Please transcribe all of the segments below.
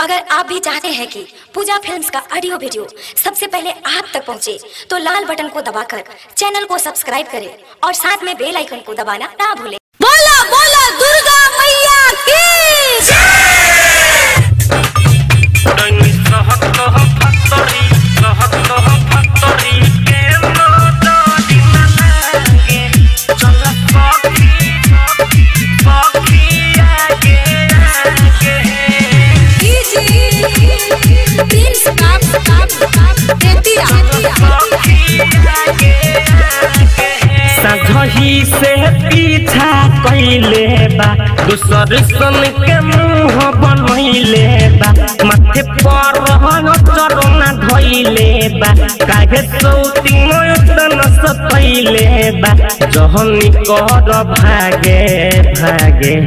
अगर आप भी चाहते हैं कि पूजा फिल्म्स का ऑडियो वीडियो सबसे पहले आप तक पहुंचे, तो लाल बटन को दबाकर चैनल को सब्सक्राइब करें और साथ में बेल आइकन को दबाना ना भूलें बोला बोला दुर्गा मैया की प्रिंस काप काप काप तेतिया सजही से पीछा कैले बा दूसर सन के मुंह बनैले बा माथे पर चरना धैले बा काहे सौती मयतन सतैले बा जहनी कर भागे भागे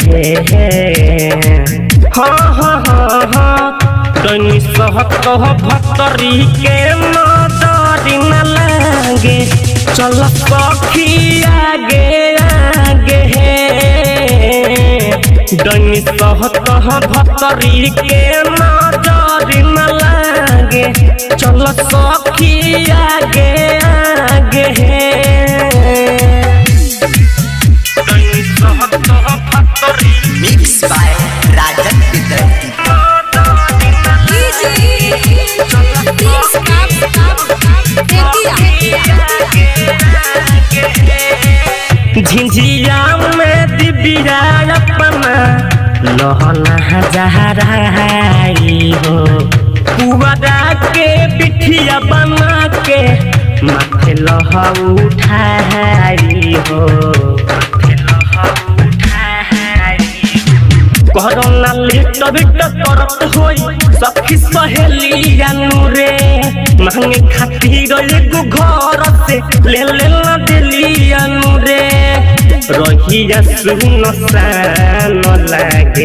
हाँ हाँ हाँ हाँ तनी सहत भतरी के नजरी न लागे चल सखी आगे आगे डनी सहत भतरी के नजरी न लागे चल सखी आगे आगे डनी सहत भतरी मिक्स बाय राजन विद्यार्थी प्रिंस काप काप काप तेतिया झिझिया में दिबिया अपना लहना जहराई हो पुअरा के बिठिया बना के माथे लह उठाई हो माथे लह उठाई कोरोना लिट बिट करत होई सखी सहेलिया नूरे मांगे खातिर एगो घर से ले ले ना दिलिया नूरे रहिया सुन सान लागे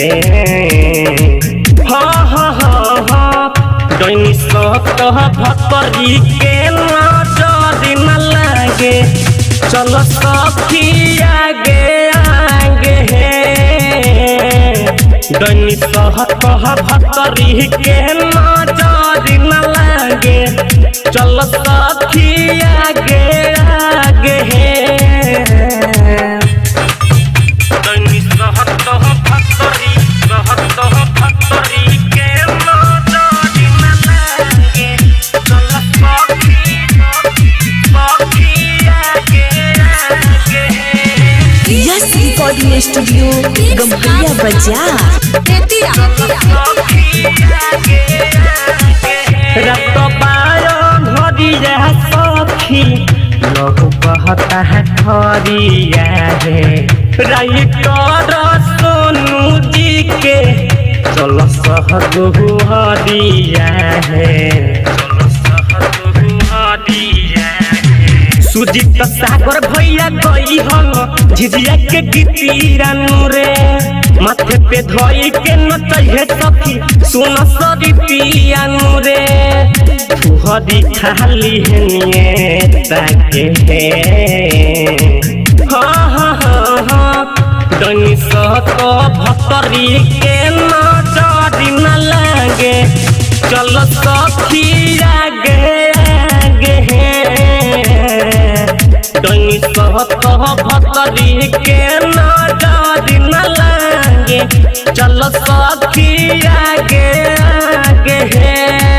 हाँ हाँ हाँ हाँ डैनी सत भतरी के नजर न लागे चलो सखी आगे आगे डनी सह कह भतरी के नजर न लागे चल सखी आगे आगे डनी सह कह भतरी कह कह भतरी के नजर न लागे चल सखी सखी आगे आगे यस रिकॉर्डिंग स्टूडियो गम्भैया बाजार तेतिया रत पायो घरिया सखी लहु कहता है खरिया रे राइटर सोनू जी के चल सहगु हरिया है चल सहगु हरिया है सुजीत सागर भैया गई हन झिझिया के गीतीरा नूरे माथे पे धोई के नचहे सखी सुन सरी पिया नूरे फुहरी खाली है निये ताके है हाँ हाँ हाँ हाँ डनी सत भतरी के नजरी न लागे चल सखी आगे आगे डनी सहत भतरी के नजर न लागे चल सखी आगे आगे